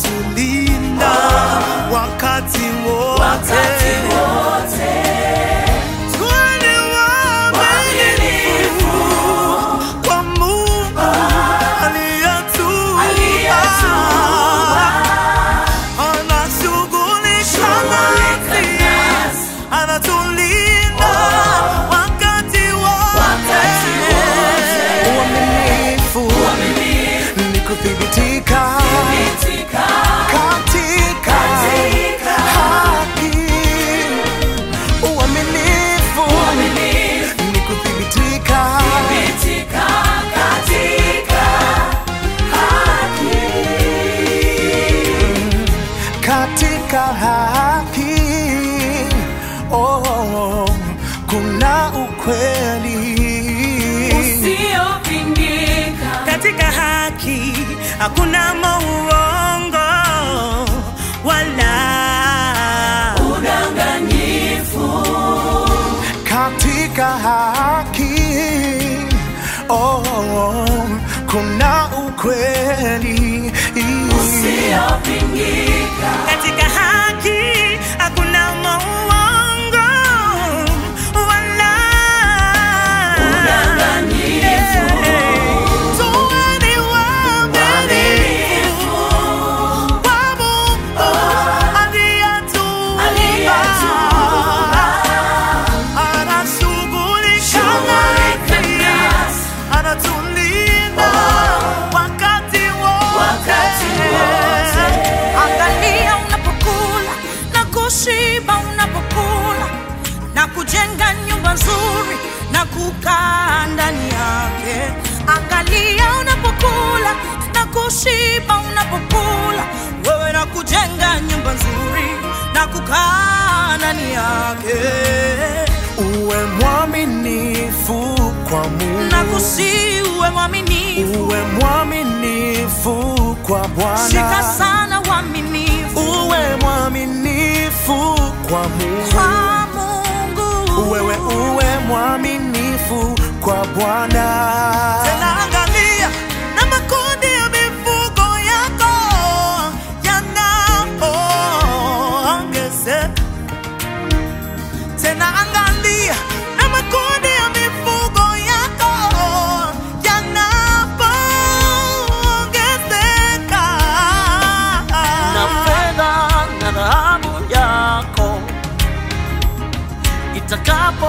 anatulinda wakati wote. Tuwe ni waaminifu kwa Mungu aliyetuumba. Anashughulika nasi, anatulinda wakati wote. Uaminifu ni kuthibitika katika haki. Uaminifu ni kuthibitika katika haki. Oh, kuna ukweli usiopingika katika haki hakuna mauongo wala udanganyifu katika haki. Oh, kuna ukweli usiopingika katika haki hakuna mauongo wala udanganyifu Tuweni waaminifu kwa Mungu aliyetuumba. Anashughulika nasi, anatulinda wakati wote. Angalia unapokula na kushiba unapokula na kujenga nyumba nzuri na kukaa ndani yake. Angalia unapokula na kushiba unapokula wewe na kujenga nyumba nzuri na kukaa ndani yake. Uwe mwaminifu kwa Mungu. Na kusi uwe mwaminifu, Uwe mwaminifu kwa Bwana. shika sana uaminifu Uwe mwaminifu kwa Mungu. kwa Mungu. Wewe uwe mwaminifu kwa Bwana. Tena angalia na makundi ya mifugo yako yanapoongezeka. Tena angalia na makundi ya mifugo yako yanapoongezeka. na fedha na dhahabu yako itakapo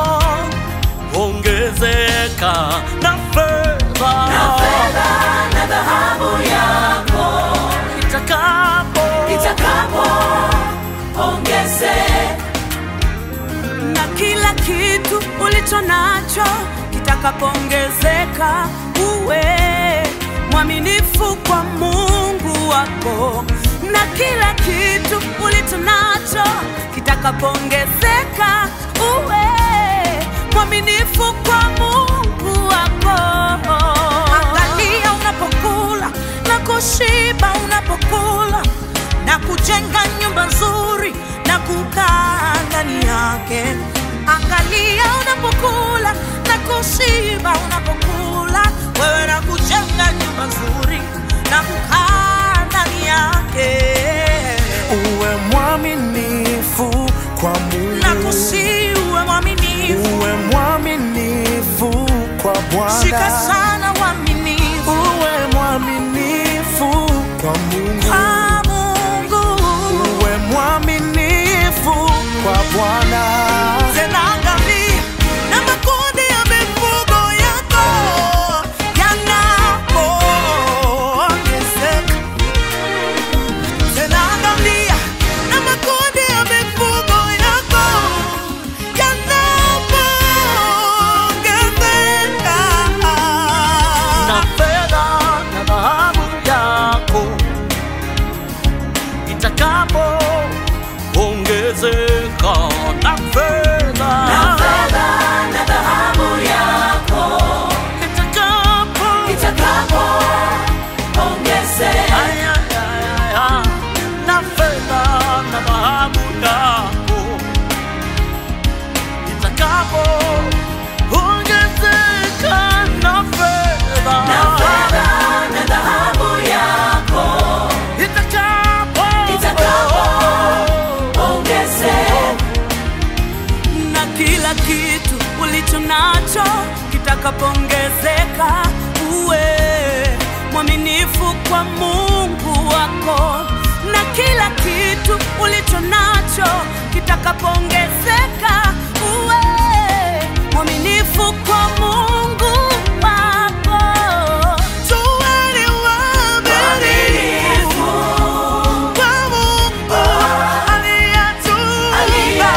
ongezeka na fedha na dhahabu yako itakapo itakapo ongezeka na kila kitu ulicho nacho kitakapoongezeka, uwe mwaminifu kwa Mungu wako. Na kila kitu ulicho nacho kitakapoongezeka, uwe mwaminifu kwa Mungu wako. Angalia unapokula na kushiba unapokula na kujenga nyumba nzuri na kukaa ndani yake. Angalia unapokula na kushiba unapokula wewe na kujenga nyumba nzuri na kukaa ndani yake. Uwe mwaminifu kwa Mungu. Na kusi uwe mwaminifu, Uwe mwaminifu kwa Bwana. shika sana uaminifu Uwe mwaminifu kwa Mungu. kwa Mungu. Uwe mwaminifu kwa Bwana. Tena angalia na makundi ya mifugo yako yanapoongezeka. Tena angalia na makundi ya mifugo yako yanapoongezeka. kila kitu ulicho nacho kitakapoongezeka, uwe mwaminifu kwa Mungu wako, na kila kitu ulicho nacho kitakapoongezeka, uwe mwaminifu kwa Mungu wako. Tuweni waaminifu kwa Mungu aliyetuumba.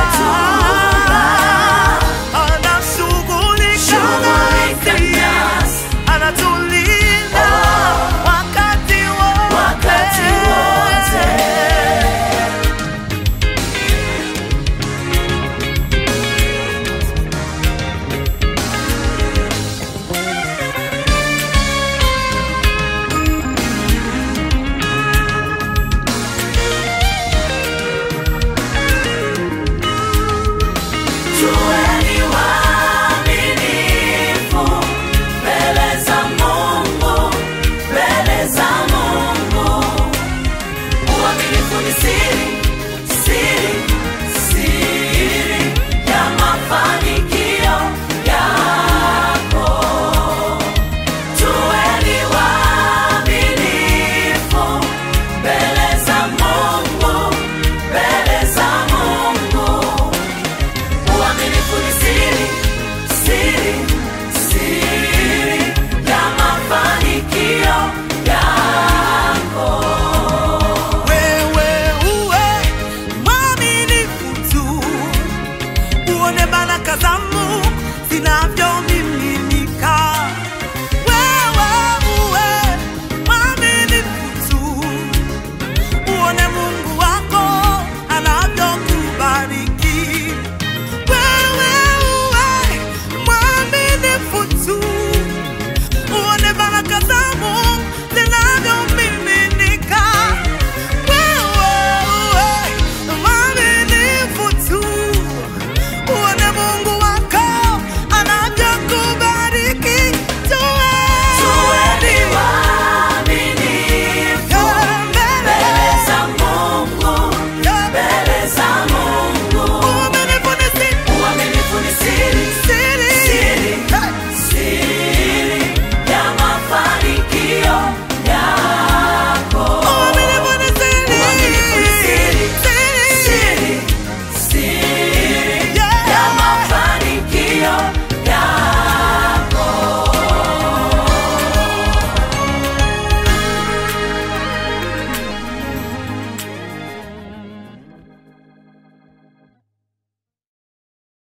Anashughulika nasi, anatulinda wakati wote. Tuweni waaminifu mbele za Mungu, mbele za Mungu. Uaminifu ni siri, siri, siri ya mafanikio yako. Tuweni waaminifu mbele za Mungu, mbele za Mungu. Uaminifu ni siri, siri, siri ya mafanikio yako. Wewe uwe mwaminifu tu, uone baraka za Mungu zinavyomiminika